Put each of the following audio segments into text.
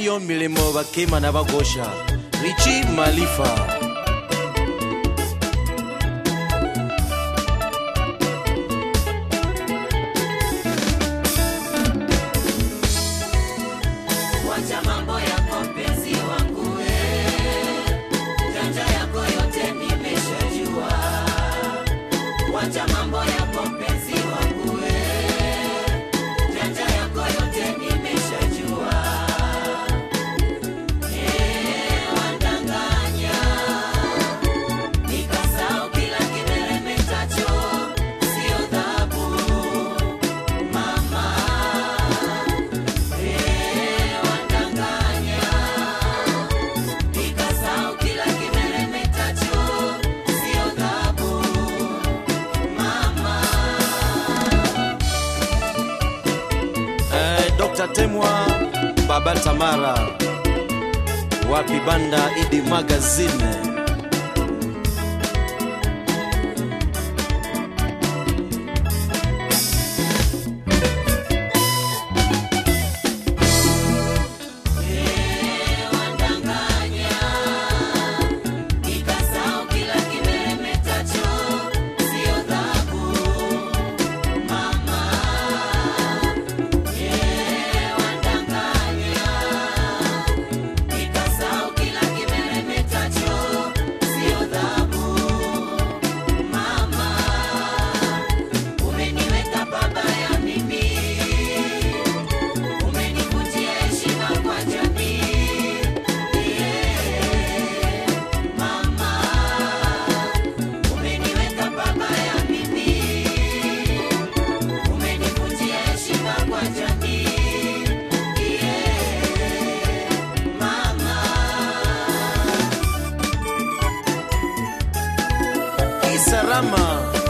yo milimo bakema na bagosha richi malifa Wacha mambo yako mpenzi wangu we, janja yako yote nimeshajua. Wacha mambo yako mpenzi wangu we, janja yako yote nimeshajua. Eh, wandanganya, nikasahau kila kimeremetacho, sio dhahabu mama wandanganya nikasahau kila kimeremetacho sio dhahabu mama eh, Dr. Temwa Baba Tamara wa Kibanda Idi Magazine wandanganya nikasahau kila kimeremetacho sio dhahabu mama wandanganya nikasahau kila kimeremetacho sio dhahabu mama umeniweka babaya mimi umenivutia heshima kwa jamii mama umeniweka babaya mimi umenivutia heshima kwa jamii mama Isarama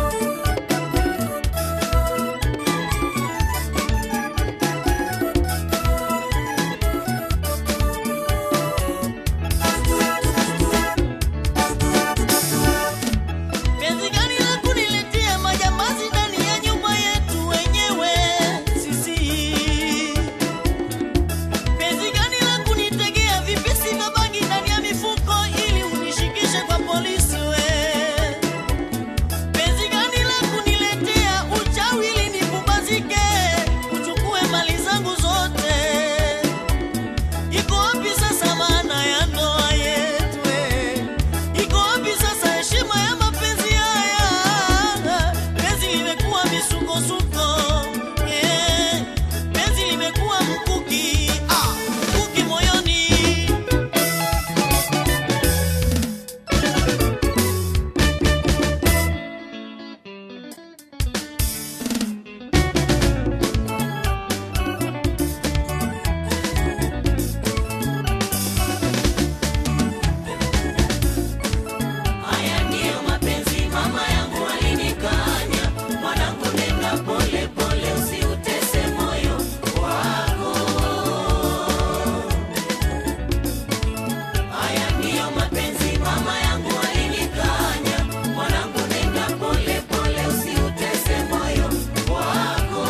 Penzi gani la kuniletea majambazi ndani ya nyumba yetu wenyewe sisi? Penzi gani la kunitegea vipisi vya bangi ndani ya mifuko ili unishikishe kwa polisi we? Penzi gani la kuniletea uchawi ili nipumbazike uchukue mali zangu zote? Iko wapi sasa maana ya ndoa yetu? eh? Iko wapi sasa heshima ya mapenzi haya? Penzi limekuwa misukosuko, eh, penzi limekuwa mkuki, ah, mkuki moyoni. Haya ndiyo mapenzi mama yangu alinikanya, mwanangu nenda pole pole, usiutese moyo wako. Haya ndiyo mapenzi mama yangu alinikanya, mwanangu nenda pole pole, usiutese moyo wako.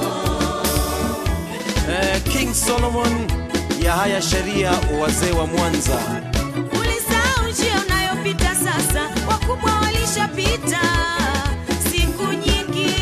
eh, King Solomon Yahaya Sheria wazee wa Mwanza Ulisahau njia unayopita sasa, wakubwa walishapita siku nyingi.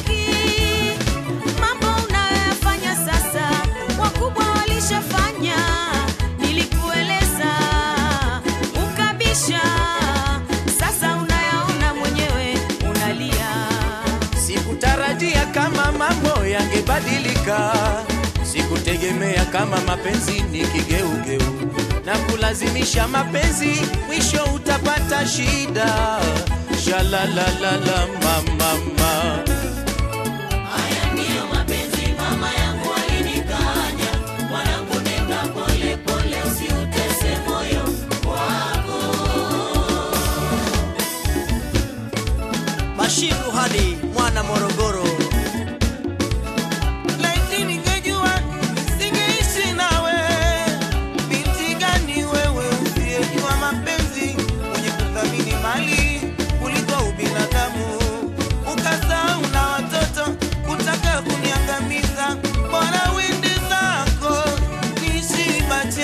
Mambo unayoyafanya sasa, wakubwa walishafanya. Nilikueleza ukabisha, sasa unayaona mwenyewe, unalia. Sikutarajia kama mambo yangebadilika, sikutegemea kama mapenzi ni kigeugeu na kulazimisha mapenzi, mwisho utapata shida. Shalalalala mamama Haya ndiyo mapenzi mama yangu alinikanya, mwanangu nenda pole pole, usiutese moyo wako. Bashiru hadi mwana Morogoro. Laiti ningejua singeishi nawe. Binti gani wewe usiyejua mapenzi, mwenye kuthamini mali kuliko ubinadamu, ukasahau na watoto kutaka kuniangamiza. Bora wende zako niishi macho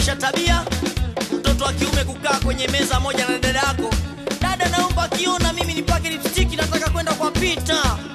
kubadilisha tabia mtoto wa kiume kukaa kwenye meza moja na dada yako dada naomba akiona mimi nipake lipstiki nataka kwenda kwa pita